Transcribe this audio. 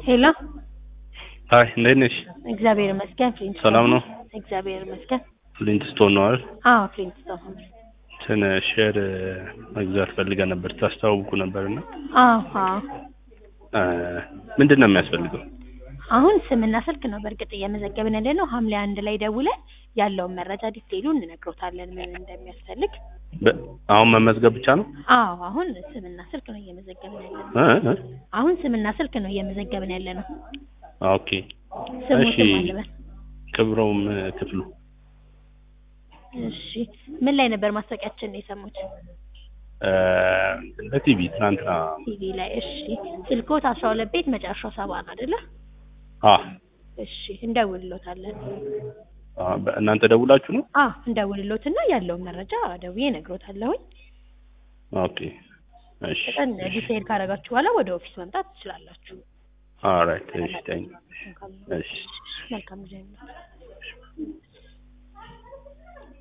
ሄሎ ሀይ እንዴት ነሽ? እግዚአብሔር ይመስገን። ፍሊንት ሰላም ነው? እግዚአብሔር ይመስገን። ፍሊንት ስቶን ነው አይደል? አዎ ፍሊንት ስቶን። እንትን ሼር መግዛት ፈልገን ነበር ታስተዋውቁ ነበርና አዎ አዎ። ምንድን ነው የሚያስፈልገው? አሁን ስምና ስልክ ነው በእርግጥ እየመዘገብን ያለ ነው። ሐምሌ አንድ ላይ ደውለን ያለውን መረጃ ዲቴይሉ እንነግሮታለን ምን እንደሚያስፈልግ። በ- አሁን መመዝገብ ብቻ ነው? አዎ አሁን ስምና ስልክ ነው እየመዘገብን ያለ ነው። እ? እ? አሁን ስምና ስልክ ነው እየመዘገብን ያለ ነው። ኦኬ ስሙ እሺ። ስም አለበት። ክብረውም ክፍሉ እሺ ምን ላይ ነበር ማስታወቂያችን ነው የሰሙት? እ፣ በቲቪ ትናንትና ቲቪ ላይ። እሺ ስልኮት አስራ ሁለት ቤት መጨረሻው ሰባ ነው አይደለ? አ እሺ እንደውልሎታለን። አ፣ በእናንተ ደውላችሁ ነው? አ እንደውልሎትና ያለውን መረጃ ደውዬ እነግሮታለሁኝ። ኦኬ እሺ በጣም ዲቴይል ካደረጋችሁ በኋላ ወደ ኦፊስ መምጣት ትችላላችሁ። ኦልራይት እሺ ታንክ እሺ መልካም ጊዜ ነው።